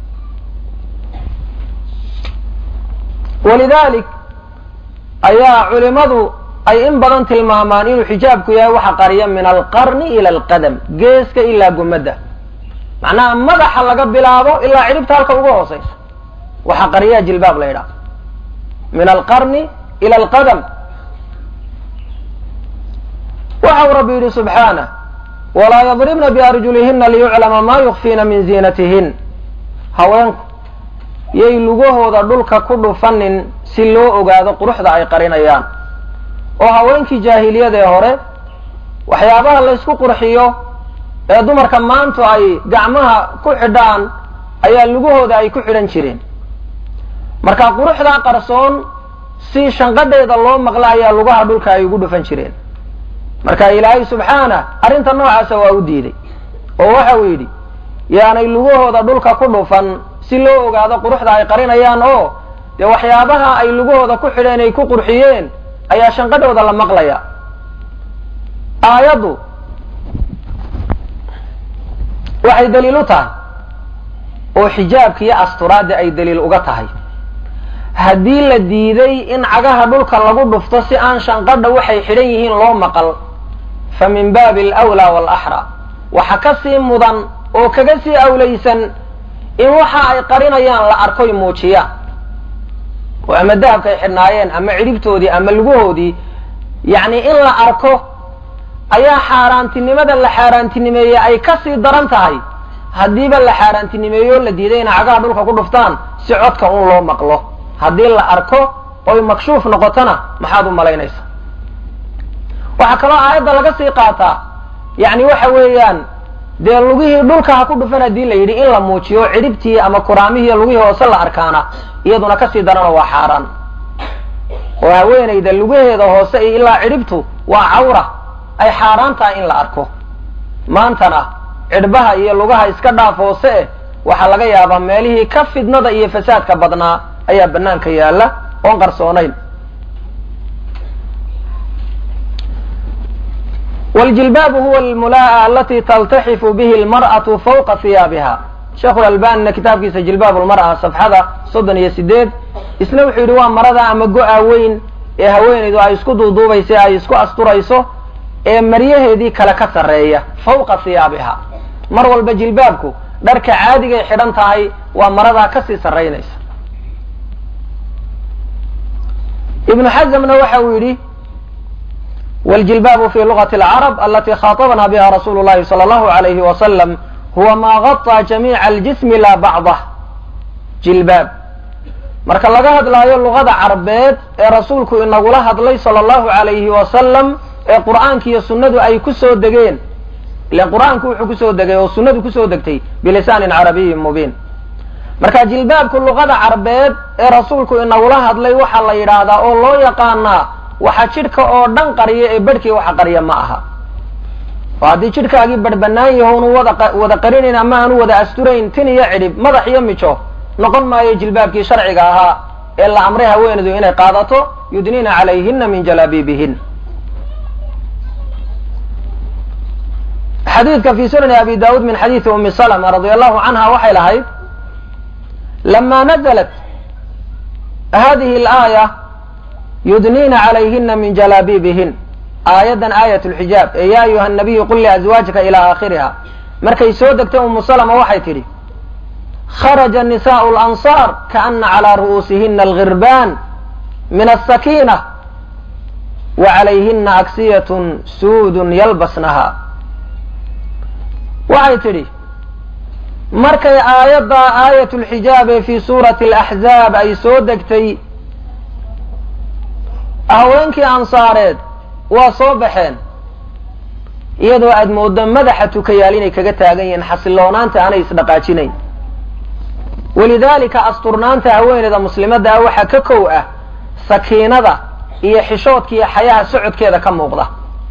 walidalik ayaa culimadu ay in badan tilmaamaan inuu xijaabku yahay waxa qariya min alqarni ila alqadam geeska ilaa gumadda macnaha madaxa laga bilaabo ilaa cidhibta halka uga hoosaysa waxa qariyaa jilbaab la yidhaha min alqarni ila alqadam waxa uu rabbi yidhi subxaanah walaa yadribna biarjulihina liyuclama ma yukfiina min ziinatihin haweenku yay lugahooda dhulka ku dhufanin si loo ogaado quruxda ay qarinayaan oo haweenkii jaahiliyadee hore waxyaabaha laysku qurxiyo ee dumarka maantu ay gacmaha ku xidhaan ayaa lugahooda ay ku xidhan jireen marka quruxdaa qarsoon si shanqadheeda loo maqla ayaa lugaha dhulka ay ugu dhufan jireen marka ilaahay subxaanah arrinta noocaasa waa u diiday oo waxa uu yidhi yaanay lugahooda dhulka ku dhufan si loo ogaado quruxda ay qarinayaan oo dee waxyaabaha ay lugahooda ku xidheen ay ku qurxiyeen ayaa shanqadhooda la maqlaya aayaddu waxay daliil u tahay oo xijaabka iyo asturaadda ay daliil uga tahay haddii la diiday in cagaha dhulka lagu dhufto si aan shanqadha waxay xidhan yihiin loo maqal fa min baabi alawlaa waalaxraa waxa ka sii mudan oo kaga sii awlaysan in waxa ay qarinayaan la arkoy muujiyaan oo ama dahabka ay xidhnaayeen ama cidhibtoodii ama lugahoodii yacni in la arko ayaa xaaraantinimada la xaaraantinimeeyey ay ka sii daran tahay haddiiba la xaaraantinimeeyo o la diiday inay cagaha dhulka ku dhuftaan si codka un loo maqlo haddii la arko oy makshuuf noqotona maxaad u malaynaysa waxaa kaloo aayadda laga sii qaataa yacni waxa weeyaan dee lugihii dhulka ha ku dhufan haddii la yidhi in la muujiyo cidhibtii ama kuraamihii lugihii hoose la arkaana iyaduna kasii darana waa xaaraan oo haweenayda lugaheeda hoose iyo ilaa cidhibtu waa cawra ay xaaraan tahay in la arko maantana cidhbaha iyo lugaha iska dhaaf hoose eh waxaa laga yaabaa meelihii ka fidnada iyo fasaadka badnaa ayaa banaanka yaalla oon qarsoonayn wاljilbaabu huwa almulaa'a alati taltaxifu bihi اlmarأaةu fawqa hiyaabiha sheekhu lalbanina kitaabkiisa jilbaab lmar'a safxada soddon iyo sideed isna wuxuu yidhi waa marada ama go-a weyn ee haweenaydu ay isku duuduubaysa ay isku asturayso ee maryaheedii kale ka sarreeya fawqa hiyaabiha mar walba jilbaabku dharka caadigay xidhan tahay waa maradaa kasii sarraynaysa ibnu xazmna waxa uu yidhi wاljilbaabu fi lugati اlcarab alati khaaطabna biha rasulu llahi salى اllahu alayhi wasalam huwa ma gaطى jamiica aljismi la bacdah jilbaab marka laga hadlaayo luqada carbeed ee rasuulku inagula hadlay salى اllahu alayhi wasalam ee qur'aanka iyo sunnadu ay ku soo degeen ilan qur'aanku wuxuu kusoo degay oo sunnadu kusoo degtay bilisaanin carabiyin mubiin marka jilbaabku luqada carbeed ee rasuulku inagula hadlay waxaa la yidhaahdaa oo loo yaqaanaa waxa jidhka oo dhan qariya ee bedhkii waxa qariya ma aha oo haddii jidhkaagii badhbanaan yaho unu wada wada qarinayn ama aanu wada asturayn tin iyo cidhib madax iyo mijo noqon maayo jilbaabkii sharciga ahaa ee la amray haweenaydu inay qaadato yudniina calayhina min jalaabiibihin xadiidka fi sunani abi daud min xadiidi umi salma radi allahu canha waxay lahayd lama naزlat hadihi اlaaya yudniina calayhina min jalaabiibihin aayaddan aayat lxijaab ee yaa ayuha nabiyu qul liazwaajika ilaa aakhiriha markay soo degtay umu salama waxay tidhi kharaja nisaau lansaar kaana calaa ru'uusihina algirbaan min asakiina wa calayhina aksiyatun suudun yalbasnaha waxay tidhi markay aayadda aayat lxijaab ee fii suurati alaxzaab ay soo degtay haweenkii ansaareed waa soo baxeen iyadoo aad mooddo madaxa tukayaal inay kaga taagan yihiin xasiloonaanta aanay isdhaqaajinayn walidaalika asturnaanta haweeneyda muslimadda ah waxaa ka kow ah sakiinada iyo xishoodka iyo xayaha socodkeeda ka muuqda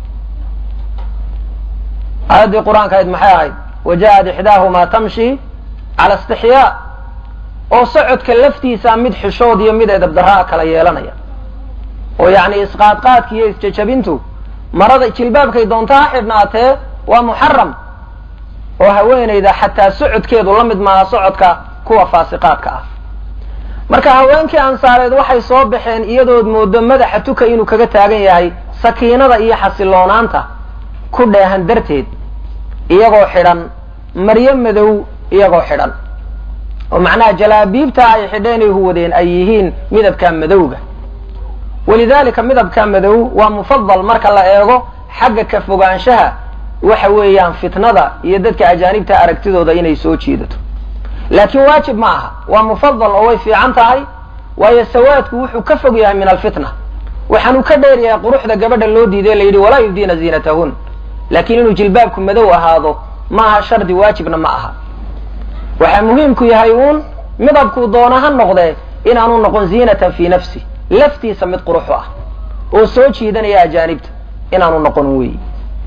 aayaddii qur-aanka ahayd maxay ahayd waja'ad ixdaahumaa tamshi cala istixyaa oo socodka laftiisa mid xishood iyo mid edabdaraa kala yeelanaya oo yacni isqaadqaadka iyo isjajabintu marada jilbaabkay doonta ha xidhnaatee waa muxaram oo haweenayda xataa socodkeedu la mid maaha socodka kuwa faasiqaadka ah marka haweenkii ansaareed waxay soo baxeen iyadood moodo madaxa tuka inuu kaga taagan yahay sakiinada iyo xasiloonaanta ku dheehan darteed iyagoo xidhan maryo madow iyagoo xidhan oo macnaha jalaabiibta ay xidheen ay huwadeen ay yihiin midabka madowga walidaalika midabka madow waa mufadal marka la eego xagga ka fogaanshaha waxa weeyaan fitnada iyo dadka ajaanibta aragtidooda inay soo jiidato laakiin waajib ma aha waa mufadal oo way fiican tahay waayo sawaadku wuxuu ka fog yahay min alfitna waxaanuu ka dheer yahay quruxda gabadha loo diiday la yidhi walaa yubdiina ziinatahun laakiin inuu jilbaabku madow ahaado ma aha shardi waajibna ma aha waxaa muhiimku yahay uun midabkuu doona ha noqdee inaanu noqon ziinatan fii nafsi laftiisa mid quruxu ah oo soo jiidanaya ajaanibta inaanu noqon weyi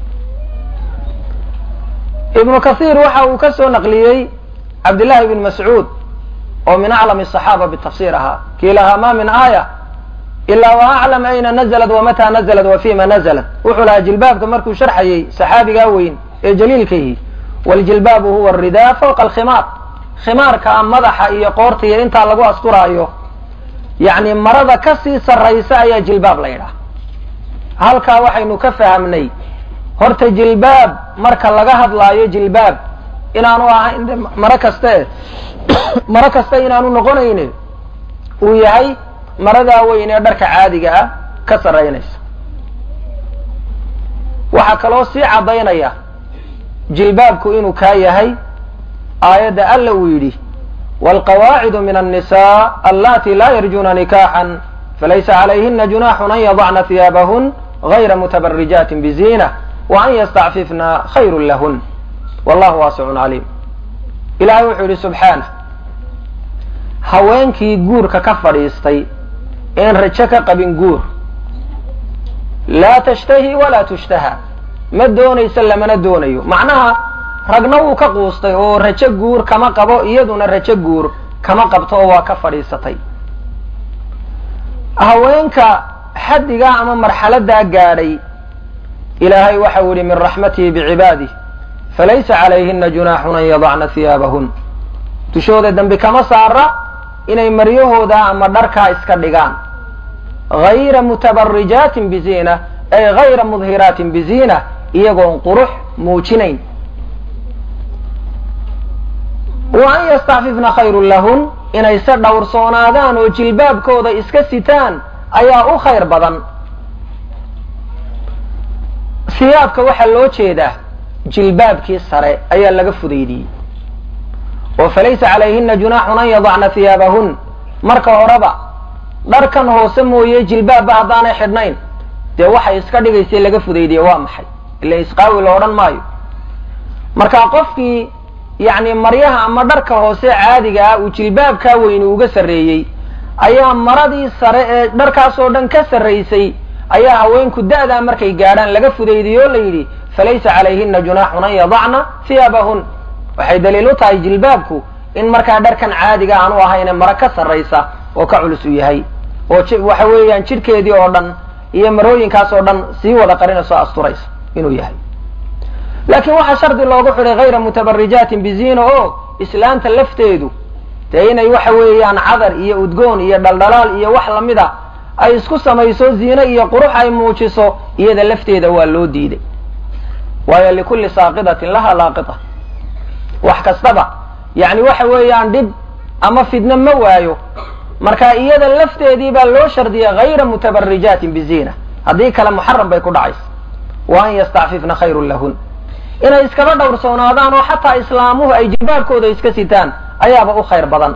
ibnu kathiir waxa uu ka soo naqliyey cabdillahi bn mascuud oo min aclami asaxaaba bitafsir ahaa kii lahaa ma min aaya ilaa wa aclam ayna nazlat wamataa nazlat wa fima nazlat wuxuu lahaa jilbaabka markuu sharxayey saxaabigaa weyn ee jaliilkaihi waljilbaabu huwa aridaa fawqa alkhimaar khimaarka madaxa iyo qoorta iyo intaa lagu asturaayo yacni marada ka sii sarraysa ayaa jilbaab la yidhaha halkaa waxaynu ka fahamnay horta jilbaab marka laga hadlaayo jilbaab inaanu ahayn maro kaste maro kaste inaanu noqonayne uu yahay maradaa weyn ee dharka caadiga ah ka sarraynaysa waxaa kaloo sii caddaynaya jilbaabku inuu kaa yahay aayadda alla uu yidhi wاlqawaacidu min النisاء allati la yarjuna nikaxا falaysa عalayhina junaxun an yadacna hiyaabahun غayra mutabarijati bziinة وan ystacfifna khayr lahun wallahu waasicun caliim ilahay wuxuu yidhi subxaanه haweenkii guurka ka fadhiistay een rajo ka qabin guur laa tashtahi walaa tushtaha ma doonayso lamana doonayo macnaha ragna wuu ka quustay oo rajo guur kama qabo iyaduna rajo guur kama qabto oo waa ka fadhiisatay haweenka xaddigaa ama marxaladaa gaadhay ilaahay waxau yihi min raxmatihi bicibaadih falaysa calayhina junaaxun an yadacna hiyaabahun dushooda dembi kama saara inay maryahooda ama dharkaa iska dhigaan hayra mutabarijaatin biziina ay hayra mudhiraatin biziina iyagoon qurux muujinayn wa an yastacfifna khayrun lahun inayse dhowrsoonaadaan oo jilbaabkooda iska sitaan ayaa u khayr badan siyaabka waxaa loo jeedaa jilbaabkii sare ayaa laga fudaydiyey oo falaysa calayhina junaaxun an yadacna hiyaabahun marka horeba dharkan hoose mooye jilbaabba haddaanay xidhnayn dee waxay iska dhigaysay laga fudaydiye waa maxay ila isqaawi la odhan maayo marka qofkii yacni maryaha ama dharka hoose caadiga ah uu jilbaabkaa weyni uga sarreeyey ayaa maradii sare ee dharkaasoo dhan ka sarraysay ayaa haweenku da'daa markay gaadhaan laga fudaydiye oo la yidhi falaysa calayhina junaaxun an yadacna hiyaabahun waxay daliil u tahay jilbaabku in markaa dharkan caadiga aanu ahayne maro ka sarraysa oo ka culus u yahay oo waxa weeyaan jidhkeedii oo dhan iyo marooyinkaas oo dhan sii wada qarinayso asturaysa inuu yahay laakiin waxaa shardi loogu xidhay hayra mutabarijaatin biziina oo islaanta lafteedu dee inay waxa weeyaan cadar iyo udgoon iyo dhaldhalaal iyo wax lamida ay isku samayso ziine iyo qurux ay muujiso iyada lafteeda waa loo diiday waayo likulli saaqidatin laha laaqita wax kastaba yacni waxa weeyaan dhib ama fidno ma waayo marka iyada lafteedii baa loo shardiyay hayra mutabarijaatin biziina haddii kale muxaram bay ku dhacaysa wa an yastacfifna khayrun lahun inay iskaba dhowrsoonaadaan oo xataa islaamuhu ay jilbaabkooda iska sitaan ayaaba u khayr badan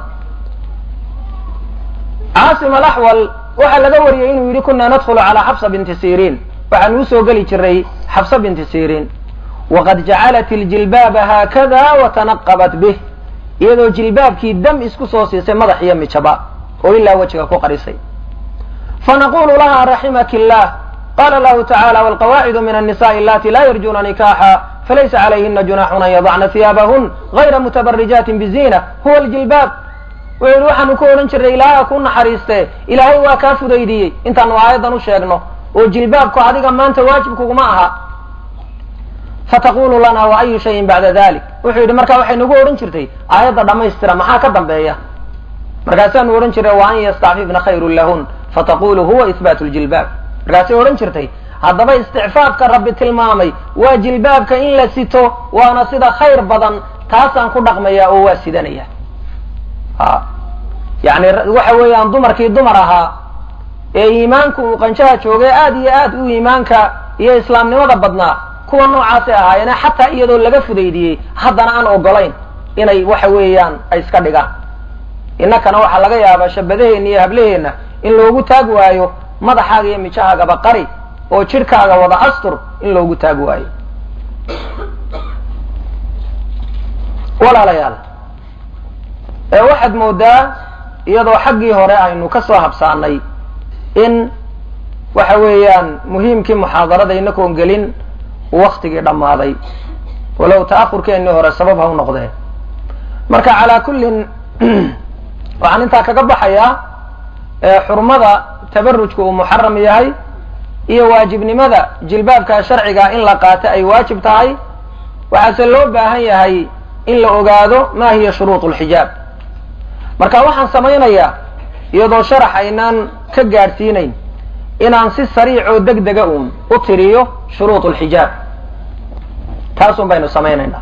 caasim alaxwal waxaa laga wariyey inuu yidhi kunaa nadkhulu calaa xabsa binti siriin waxaan uu soo geli jiray xabsa binti siriin waqad jacalat iljilbaaba haakada watanaqabat bih iyadoo jilbaabkii dam isku soo siisay madax iyo mijaba oo ilaa wejiga ku qarisay fanaqulu laha raximaki illah qala lahu tacala walqawaacidu min annisaءi allati la yarjuna nikaxa falaysa calayhina junaxun an yadacna hiyaabahun gayra mutabarijaatin bizina huwa ljilbaab wuxuu yihi waxaanu ku odhan jirnay ilaahay ha ku naxariiste ilaahay waa kaa fudaydiyey intaanu aayaddan u sheegno oo jilbaabku adiga maanta waajibkuguma aha fataqulu lana wa ayu shayin bacda dalik wuxuu yidhi marka waxay nagu odhan jirtay aayadda dhammaystira maxaa ka dambeeya markaasaanu odhan jirnay wa an yastacfifna khayrun lahun fataqulu huwa ihbaatu ljilbaab markaasay odhan jirtay haddaba isticfaafka rabbi tilmaamay waa jilbaabka in la sito waana sida khayr badan taasaan ku dhaqmaya oo waa sidanaya a yani waxa weeyaan dumarkii dumar ahaa ee iimaanku uu qanjaha joogay aad iyo aad u iimaanka iyo islaamnimada badnaa kuwa noocaasay ahaayeene xataa iyadoo laga fudaydiyey haddana aan ogolayn inay waxa weeyaan ay iska dhigaan innakana waxaa laga yaabaa shabadaheenna iyo hablaheenna in loogu taag waayo madaxaaga iyo mijahaagaba qari oo jidhkaaga wada astur in loogu taag waayo walaalayaal ee waxaad moodaa iyadoo xaggii hore aynu ka soo habsaanay in waxa weeyaan muhiimkii muxaadarada inakoon gelin waktigii dhammaaday walow ta'ahurkeennii hore sabab ha u noqdee marka calaa kullin waxaan intaa kaga baxayaa xurmada tabarujka uu muxaram yahay iyo waajibnimada jilbaabka sharciga in la qaato ay waajib tahay waxaase loo baahan yahay in la ogaado ma hiya shuruud lxijaab marka waxaan samaynayaa iyadoo sharax aynaan ka gaadhsiinayn inaan si sariic oo deg dega uun u tiriyo shuruud lxijaab taasun baynu samaynaynaa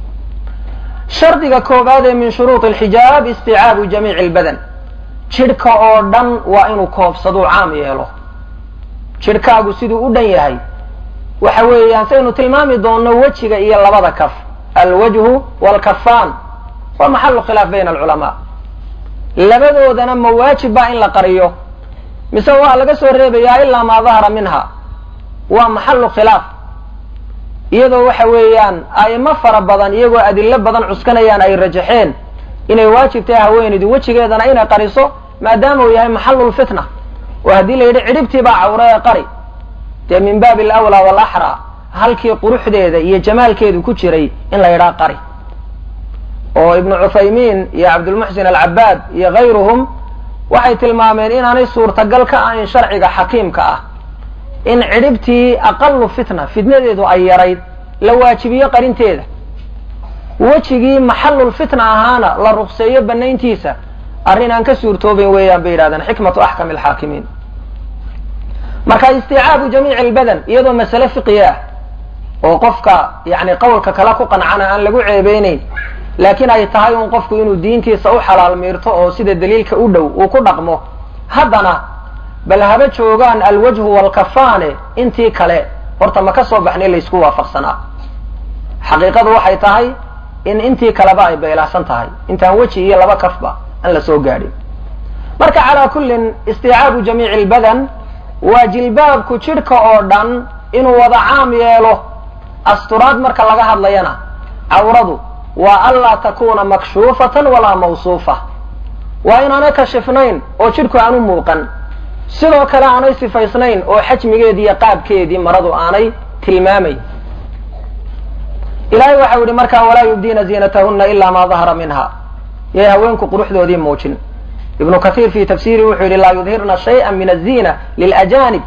shardiga koobaad ee min shuruud alxijaab isticaabu jamiici lbadan jidhka oo dhan waa inuu koobsaduu caam yeelo jidhkaagu siduu u dhan yahay waxa weeyaan saynu tilmaami doonno wejiga iyo labada kaf alwajhu waalkafaan waa maxalu khilaaf bayna alculamaa labadoodana ma waajib baa in la qariyo mise waa laga soo reebayaa ilaa maa dahara minha waa maxalu khilaaf iyadoo waxa weeyaan a'imo fara badan iyagoo adilo badan cuskanayaan ay rajaxeen inay waajib tahay haweenaydu wejigeedana inay qariso maadaama uu yahay maxalulfitna oo haddii la yidhi cidhibtii baa cawre ee qari dee min baabi alawlaa waalaxraa halkii quruxdeeda iyo jamaalkeedu ku jiray in la yidhaha qari oo ibnu cuthaymiin iyo cabdulmuxsin alcabaad iyo hayruhum waxay tilmaameen inaanay suurtagal ka ahayn sharciga xakiimka ah in cidhibtii aqalu fitna fitnadeedu ay yarayd la waajibiyo qarinteeda wejigii maxalulfitna ahaana la rukseeyo banayntiisa arrin aan ka suurtoobayn weeyaan bay yidhahdeen xikmatu axkam alxaakimiin marka isticaabu jamiici albadan iyadoo masale fiqiya ah oo qofka yani qowlka kale ku qancana aan lagu ceebeynayn laakiin ay tahay un qofku inuu diintiisa u xalaal miirto oo sida daliilka u dhow uu ku dhaqmo haddana bal haba joogaan alwajhu waalkafaane intii kale horta ma ka soo baxnay laysku waafaqsanaa xaqiiqadu waxay tahay in intii kaleba ay beylahsan tahay intaan weji iyo laba kafba aan la soo gaadhin marka calaa kullin isticaabu jamiici lbadan waa jilbaabku jidhka oo dhan inuu wada caam yeelo asturaad marka laga hadlayana cawradu waa anlaa takuna makshuufatan walaa mawsuufa waa inaanay kashifnayn oo jidhku aanu muuqan sidoo kale aanay sifaysnayn oo xajmigeedii iyo qaabkeedii maradu aanay tilmaamayn ilahay waxau yihi markaa walaa yubdiina ziinatahuna ila ma dahara minha yay haweenku quruxdoodii muujin ibnu kathiir fi tafsiri wuxuu yihi laa yudhirna shayئa min aلziina lilajanib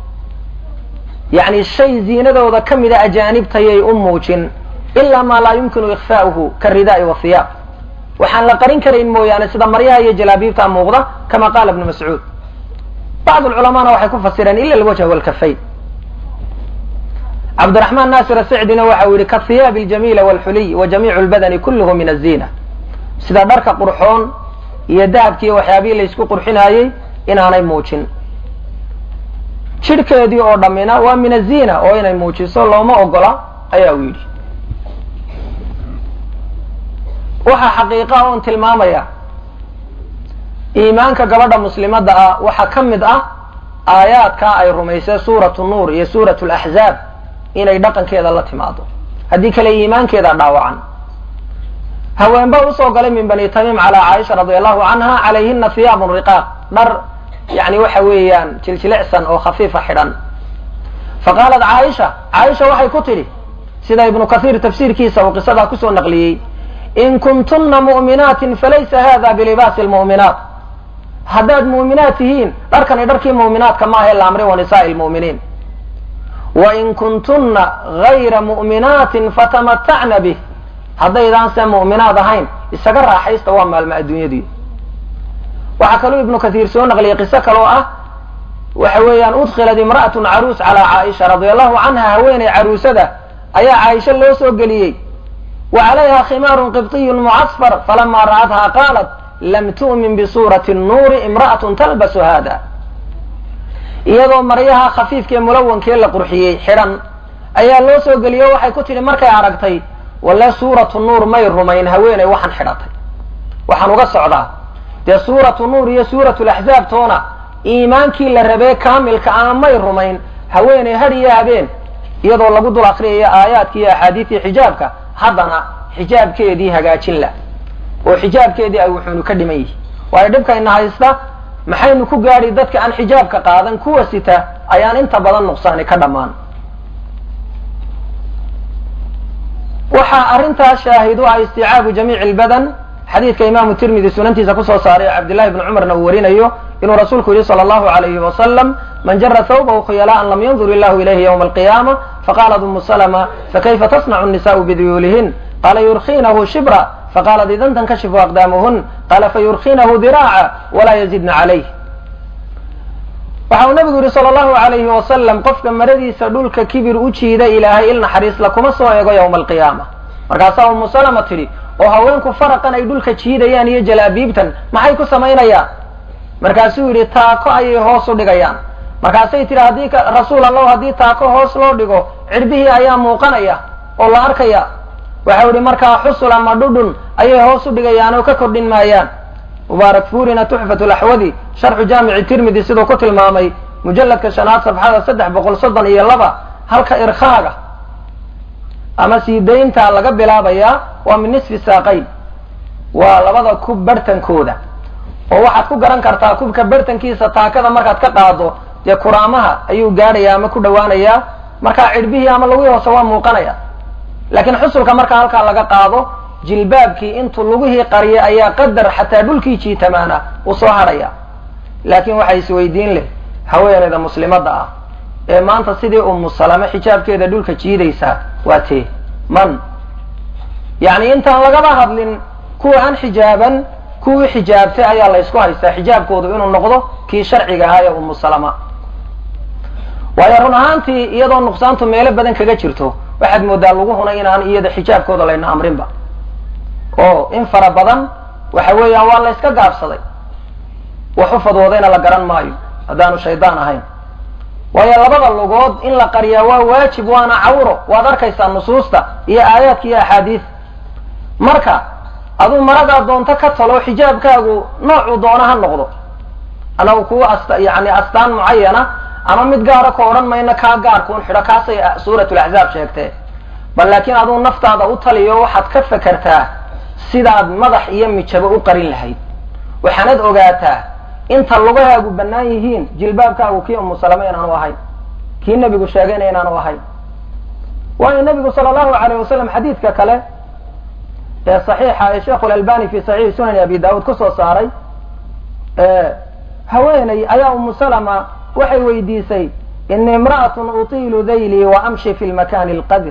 yani shay ziinadooda ka mida ajaanibtayay u muujin ila ma laa yumkinu ikfaauhu karidaa'i wahiyaab waxaan la qarin karayn mooyaane sida maryaha iyo jalaabiibta muuqda kama qaala ibnu mascuud bacd culamaana waxay ku fasireen ila alwajha walkafayn cabdiraxmaan naasir asicdina waxau yihi kahiyaabi aljamiila walxuliy wa jamiicu lbadani kulluhu min azina sida dharka qurxoon iyo dahabkiiyo waxyaabihii laysku qurxinaayey inaanay muujin jidhkeedii oo dhammina waa min azina oo inay muujiso looma ogola ayaa u yidhi waxaa xaqiiqa oon tilmaamaya iimaanka gabadha muslimadda ah waxaa ka mid ah aayaadkaa ay rumaysay suuratu nuur iyo suuratu laxzaab inay dhaqankeeda la timaado haddii kale iimaankeeda dhaawacan haweenba usoo galay min bani tamiim calaa caaisha radi allahu canha calayhina hiyaabun riqaaq dhar yani waxa weeyaan jiljilicsan oo khafiifa xidhan faqaalat caaisha caaisha waxay ku tidhi sida ibnu kathiir tafsiirkiisa uu qisadaa kusoo naqliyey in kuntunna mu'minaatin falaysa hada bilibaasi lmu'minaat haddaad mu'minaat tihiin dharkani dharkii mu'minaadka maaha la amrin wa nisaai lmu'miniin wain kuntunna gayra mu'minaatin fatamatacna bih haddaydaan se mu'minaad ahayn isaga raaxaysta waa maalmo adduunyadii waxaa kaluu ibnu kathiir soo naqliyay qiso kaloo ah waxa weeyaan udkilat imra'atun caruus calaa caaisha radia allahu canha haweeney caruusada ayaa caaisha loo soo geliyey wa calayha khimaarun qibطiyun mucasfar falama ra'atha qaalat lam tu'min bisuurati nnuuri imra'atun talbasu hada iyadoo maryaha khafiifkaee mulawankee la qurxiyey xidhan ayaa loo soo geliyo waxay ku tidhi markay aragtay walle suuratu nuur may rumayn haweeney waxaan xidhatay waxaan uga socdaa dee suuratu nuur iyo suuratu laxzaab toona iimaankii la rabee kaamilka ah may rumayn haweeney had iyo habeen iyadoo lagu dul akriyayo aayaadki iyo axaadiistii xijaabka haddana xijaabkeedii hagaajin la oo xijaabkeedii ay wuxuunu ka dhiman yihi waayo dhibkayna haysta maxaynu ku gaadhi dadka aan xijaabka qaadan kuwa sita ayaan inta badan nuqsaani ka dhammaan waxaa arrintaas shaahid u ah isticaabu jamiici lbadan xadiidka imaamu tirmidi sunantiisa kusoo saaray cabdillahi bni cumarna uu warinayo inuu rasuulku yihi sala allahu alayhi wasalam man jara thawbahu khuyalaan lam yandur illahu ilayhi ywma alqiyaama faqaalat umu salma fakayfa tasnacu nisau biduyuulihin qala yurkinahu shibra faqaalat idan tankashifu aqdaamuhun qala fayurkinahu diraaca walaa yazidna calayh waxa uu nabigu yihi sala allahu alayhi wasalam qofka maradiisa dhulka kibir u jiida ilaahay il naxariisla kuma soo eego yowma alqiyaama markaasaa umu salama tidhi oo haweenku faraqan ay dhulka jiidayaan iyo jalaabiibtan maxay ku samaynayaan markaasuu yidhi taako ayay hoos u dhigayaan markaasay tidhi haddii rasuul allahu haddii taako hoos loo dhigo cirbihii ayaa muuqanaya oo la arkaya waxau yihi markaa xusul ama dhudhun ayay hoos u dhigayaan oo ka kordhin maayaan mubaarak fuurina tuxfat laxwadi sharxu jaamici tirmidi siduu ku tilmaamay mujalladka shanaad safxada saddex boqol soddon iyo laba halka irkhaaga ama sii daynta laga bilaabayaa waa min nisfi saaqayn waa labada kub barhtankooda oo waxaad ku garan kartaa kubka barhtankiisa taakada markaad ka qaado dee kuraamaha ayuu gaadhaya ama ku dhawaanayaa markaa cidhbihii ama lagii hoose waa muuqanaya laakiin xusulka markaa halkaa laga qaado jilbaabkii intuu lugihii qariyay ayaa qadar xataa dhulkii jiitamaana uu soo hadhaya laakiin waxay isweydiin leh haweeneyda muslimadda ah ee maanta sidii umu salame xijaabkeeda dhulka jiidaysaa waa tee man yacni intaan lagaba hadlin kuwa aan xijaaban kuwii xijaabtay ayaa la ysku haystaa xijaabkoodu inuu noqdo kii sharciga ahaa ee umu salama waayo run ahaantii iyadoo nuqsaantu meelo badan kaga jirto waxaad moodaa laguhuna inaan iyada xijaabkooda layna amrinba oo in fara badan waxa weeyaan waa la yska gaabsaday wax u fadwoodayna la garan maayo haddaanu shaydaan ahayn waayo labada lugood in la qariyaa waa waajib waana cawro waad arkaysaa nusuusta iyo aayaadka iyo axaadiis marka aduu maradaa doonto ka talo xijaabkaagu noocuu doona ha noqdo anagu kuwa ast yani astaan mucayana ama mid gaara ka odhan mayno kaa gaarkuun xidho kaasay suuratulaxzaab sheegtee bal laakiin aduu naftaada u taliyo waxaad ka fekertaa sidaad madax iyo mijabo u qarin lahayd waxaanad ogaataa inta lugahaagu bannaan yihiin jilbaabkaagu kii umu salame inaanu ahayn kii nebigu sheegayna inaanu ahayn waayo nebigu sala allahu alayh wasalam xadiidka kale ee saxiixa ee sheikhu lalbani fi saxiixi sunani abi daawuud kusoo saaray haweeney ayaa umu salama waxay weydiisay ini imra'atun utiilu daylii wa amshi fi lmakani alqadir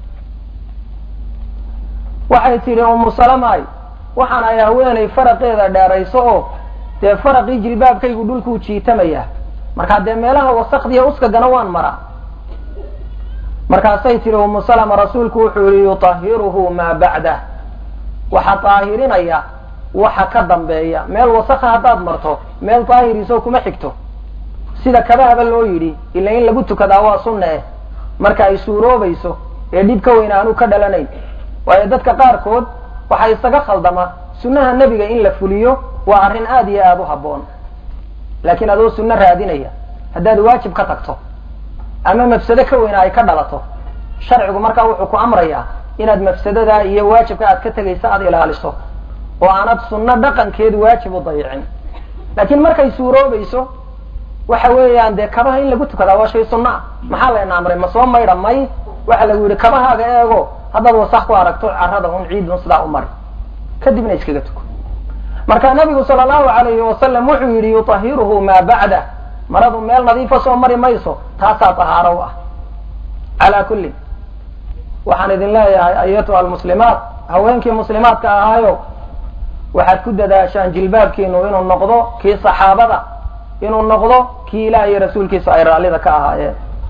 waxay tidhi umu salamay waxaan ay haweenay faraqeeda dheerayso oo dee faraqii jilbaabkaygu dhulkuu jiitamaya markaa dee meelaha wasakdiya uskagana waan maraa markaasay tihi umu salama rasuulku wuxuu yihi yutahiruhu maa bacdah waxaa daahirinaya waxa ka dambeeya meel wasaka haddaad marto meel daahiriisoo kuma xigto sida kabahaba loo yidhi ila in lagu tukadaa waa sunna eh marka ay suuroobayso ee dhib ka weyn aanu ka dhalanayn waayo dadka qaarkood waxaa isaga khaldama sunnaha nebiga in la fuliyo waa arrin aada iyo aada u habboon laakiin adoo sunno raadinaya haddaad waajib ka tagto ama mafsado ka weyna ay ka dhalato sharcigu markaa wuxuu ku amrayaa inaad mafsadada iyo waajibka aad ka tegaysa aada ilaaliso oo aanad sunno dhaqankeed waajib u dayicin laakiin markay suuroobayso waxa weeyaan dee kabaha in lagu tukadaa waa shay sunno ah maxaa layna amray ma soo maydha may waxa lagu yidhi kabahaaga eego haddaad wasak ku aragto carrada un ciidun sidaa u mari kadibna iskaga tuko marka nabigu sala allahu alayhi wasalam wuxuu yidhi yutahiruhu maa bacdah maradu meel nadiifa soo mari mayso taasaa tahaaro u ah calaa kullin waxaan idin leeyahay ayatuha almuslimaat haweenkii muslimaadka ahaayo waxaad ku dadaashaan jilbaabkiinu inuu noqdo kii saxaabada inuu noqdo kii ilaah iyo rasuulkiisu ay raallida ka ahaayeen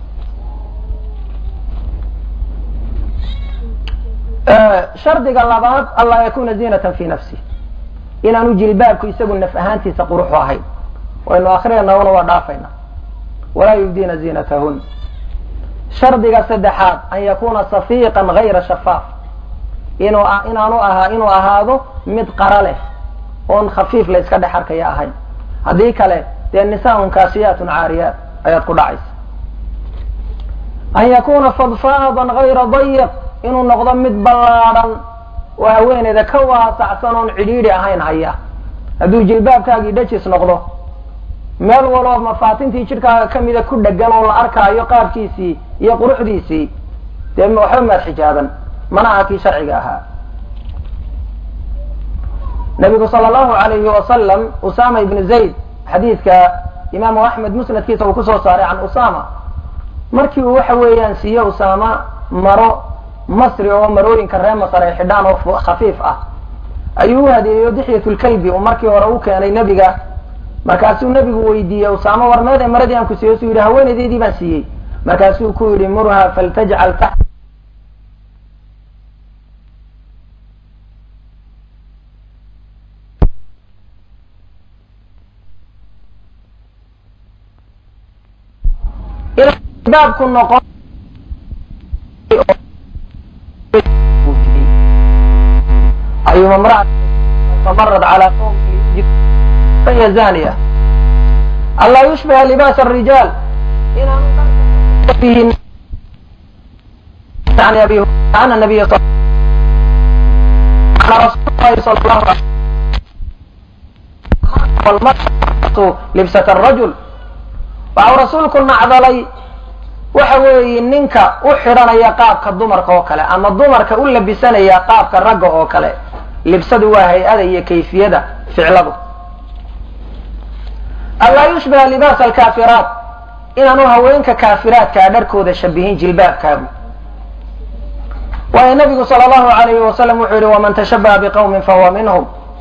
shardiga labaad anlaa yakuna zinatan fi nafsi inaanu jilbaabku isagu naf ahaantiisa quruxu ahayn waynu akrinayna waa dhaafayna walaa yubdiina ziinatahun shardiga saddexaad an yakuna safiiqan gayra shafaaf inuu inaanu ahaa inuu ahaado mid qara leh oon khafiif la iska dhex arkaya ahayn haddii kale dee nisaaun kaasiyaatun caariyaat ayaad ku dhacaysa an yakuna fadfaadan gayra dayiq inuu noqdo mid ballaadhan oo haweeneyda ka waasacsan oon cidhiidhi ahayn haya hadduu jilbaabkaagii dhajis noqdo meel waloo mafaatintii jidhkaaga kamida ku dhegan oo la arkaayo qaabkiisii iyo quruxdiisii dee waxba maad xijaaban mana aha kii sharciga ahaa nabigu sala allahu alayhi wasalam usama ibnu zayd xadiidka imaamu axmed musnadkiisa uu kusoo saaray can usama markii uu waxa weeyaan siiye usama maro masri oo marooyinka ree masar ay xidhaan oo khafiif ah ayuu u hadeeyo dixyat lkalbi uu markii hore u keenay nebiga markaasuu nebigu weydiiyey usaama warmeed ee maradii aan ku siiyo suu yidhi haweenaydeydii baan siiyey markaasuu ku yidhi murha faltajcal taxta baabku noqon ayuma mraa famarad calaa qawmi fahiya zaniya anlaa yushbiha libaas الrijaal inaanu عن أبي عن النبي صلى عن رسول الله صلى الله عليه وسلم والمرأة لبسة الرجل waxau rasuulku nacdalay waxa weeye ninka u xidhanaya qaabka dumarka oo kale ama dumarka u labisanaya qaabka ragga oo kale libsadu waa hay-ada iyo kayfiyada ficladu anlaa yushbiha libaas alkaafiraat inaanu haweenka kaafiraadkaa dharkooda shabihin jilbaabkaagu waayo nabigu sala allahu alayhi wasalam wuxuu yihi waman tashabaha biqawmin fahuwa minhum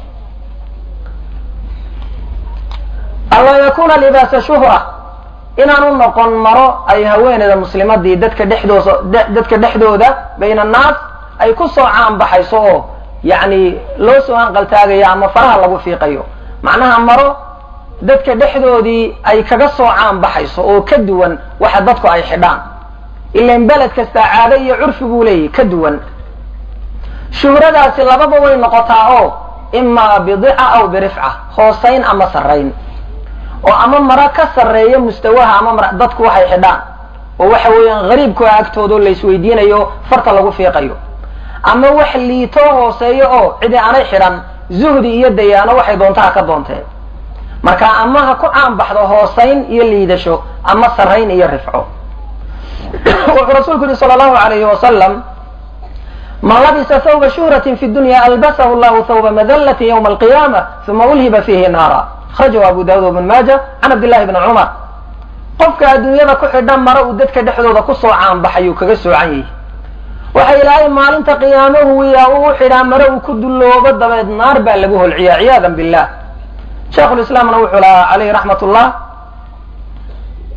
anlaa yakuna libaasa shuhra inaanu noqon maro ay haweeneyda muslimadii dadka dhexdooda dadka dhexdooda bayna annaas ay ku soo caanbaxayso oo yacni loo soo hanqaltaagayo ama faraha lagu fiiqayo macnaha maro dadka dhexdoodii ay kaga soo caanbaxayso oo ka duwan waxa dadku ay xidhaan ilan beled kastaa caado iyo curfi buu leeyahy ka duwan shuhradaasi lababa way noqotaa oo imaa bidica aw birifca hoosayn ama sarrayn oo ama mara ka sarreeya mustawaha ama mara dadku waxay xidhaan oo waxa weeyaan gariibkua agtooda oo laisweydiinayo farta lagu fiiqayo ama wax liitoo hooseeyo oo cidi aanay xidhan zuhdi iyo dayaano waxay doontaha ka doonteen marka ama ha ku caanbaxdo hoosayn iyo liidasho ama sarrayn iyo rifco wuxuu rasuulku yihi sala allahu alayhi wasalam man labisa thawba shuhratin fi dunya albasahu llahu thawba madallatin ywma alqiyaama uma ulhiba fiihi naara akrajahu abu daawud bn maaja can cabdillahi bni cumar qofka adduunyada ku xidhan mara uu dadka dhexdooda kusoo caanbaxayuu kaga soocan yahay waxa ilaahay maalinta qiyaamahu wiyaa uu xidhaa mare uu ku dulloobo dabeed naar baa lagu holciyaa ciyaadan billah sheikhulislaamna wuxuu lahaa calayhi raxmat ullah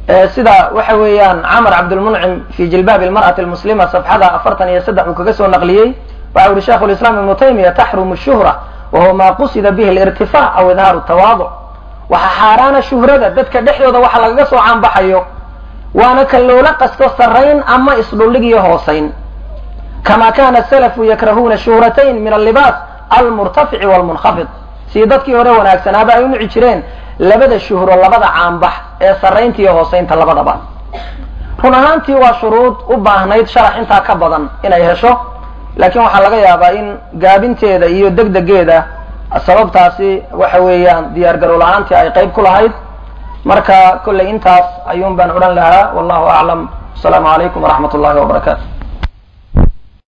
sida waxa weeyaan camar cabdulmuncim fi jilbaabi almar'ati almuslima safxada afartan iyo saddex uu kaga soo naqliyey waxa uhi sheikhu lislaam ibnu taymiya taxrumu shuhra wa huwa ma qusida bihi alirtifaac aw idhaaru tawaaduc waxaa xaaraana shuhrada dadka dhexdooda waxa lagaga soo caanbaxayo waana kan loola qasto sarrayn ama isdhullig iyo hoosayn kama kana salafu yakrahuuna shuhratayn min allibaas almurtafici walmunkhafid sii dadkii hore wanaagsanaaba ay u nici jireen labada shuhro labada caanbax ee sarraynta iyo hoosaynta labadaba run ahaantii waa shuruud u baahnayd sharax intaa ka badan inay hesho laakiin waxaa laga yaabaa in gaabinteeda iyo degdegeeda sababtaasi waxa weeyaan diyaar garow la-aantii ay qayb ku lahayd marka kollay intaas ayuun baan odhan lahaa wallahu aclam asalaamu calaykum waraxmat ullahi wabarakaatu